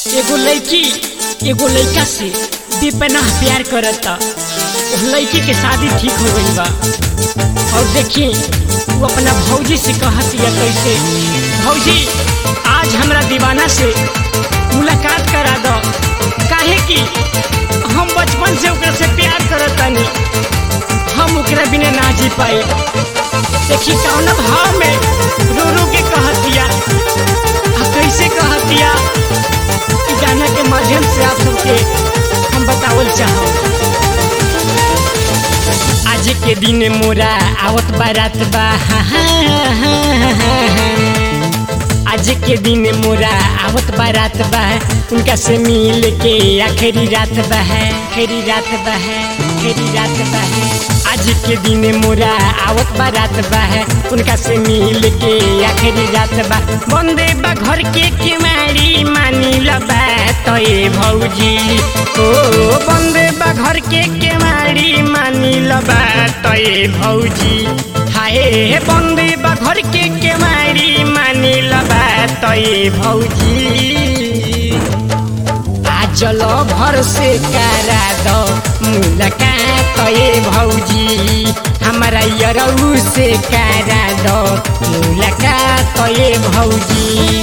एगो लड़की एगो लड़का से बेपनाह प्यार करता उस लड़की के शादी ठीक हो गई बा और देखिए वो अपना भौजी से कहत या कैसे भौजी आज हमरा दीवाना से मुलाकात करा दो काहे कि हम बचपन से ओकरा से प्यार करतानी हम ओकरा बिना ना जी पाए देखी कौन भाव में रो रो के कहतिया आ कैसे कहतिया इ गाना के माध्यम से आप सबके हम बतावल चाहो आज के दिन मोरा आवत बारात बा आज के दिन मोरा आवत बारात बा उनका से मिल के आखिरी रात बा है आखिरी रात बा है आखिरी रात बा है आज के दिन मोरा आवत बारात बा है उनका से मिल के आखिरी रात बा बंदे बा घर के केवाड़ी मानी लबा तो ये भौजी ओ बंदे बा घर के केवाड़ी मानी लबा तो ये भौजी हाय बंदे बा घर के केवाड़ी मानी लबा तो ये भौजी आजल भर से करा दो मुलाकात ये भौजी हमारा यरऊ से करा दो मुलाकात ये भौजी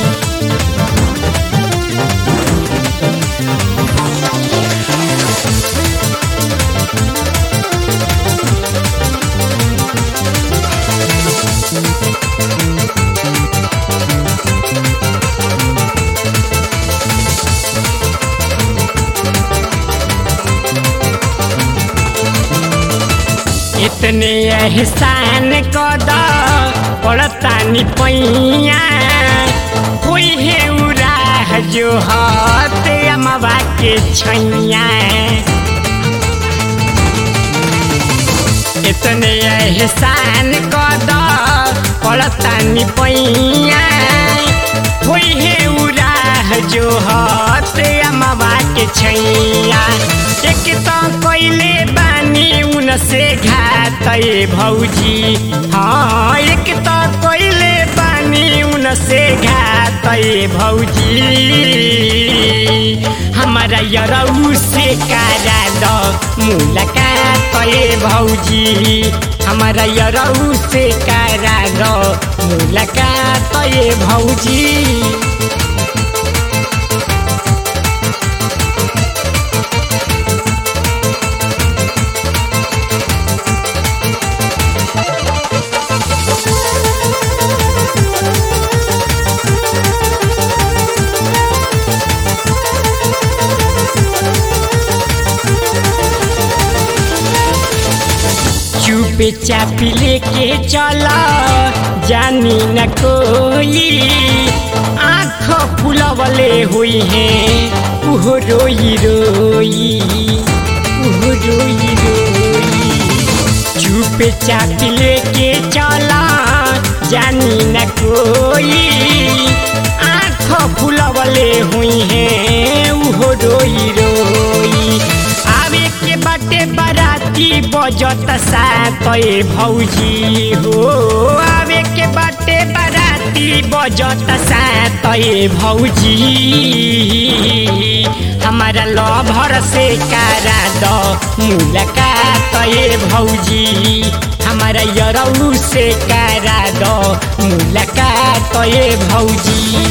इतने एहसान कद पड़ता पैया कोई है उराह जो हत अमवा के छैया इतने एहसान कद पड़ता पैया कोई है उराह जो हत अमवा के छैया एक तो कैले बानी उनसे घात भौजी हाँ एक तो कैले बानी उनसे घात भौजी हमारा यरऊ से कारा दो मुलाकात भौजी हमारा यरऊ से कारा दो मुलाकात भौजी चुपे चापी लेके चला जानी न कोई आँख फुलवले हुई है उहो रोई रोई उहो रोई रोई चुपे चापी लेके चला जानी न कोई आँख फुलवले हुई है उहो रोई रोई आवे के बाटे बाराती बजत सात भौजी हो आवे के बाटे बाराती बजत सात भौजी हमारा लभर से कारा दो मुलाकात भौजी हमारा यरऊ से कारा दो मुलाकात भौजी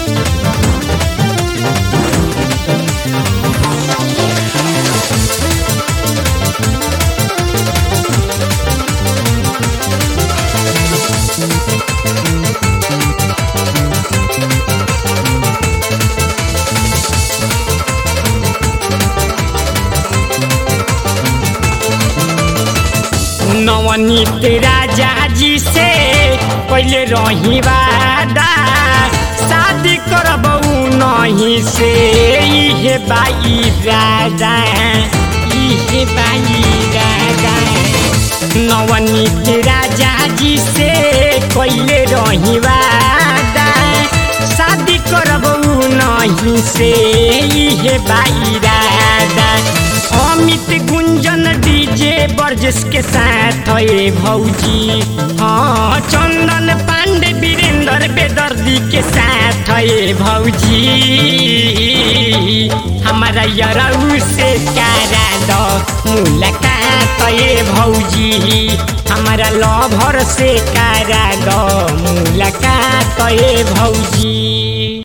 नवनीत राजा जी से पहले रही वादा शादी करबऊ नहीं से इहे बाई राजा इहे बाई राजा नवनीत राजा जी से पहले रही वादा शादी करबऊ नहीं से इहे बाई राजा अमित गुंजन डीजे बर्जस के साथ है भौजी हाँ चंदन पांडे वीरेंद्र बेदर्दी के साथ है भौजी हमारा यरऊ से करा दो मुलाकात ये भौजी हमारा लभर से करा दो मुलाकात ये भौजी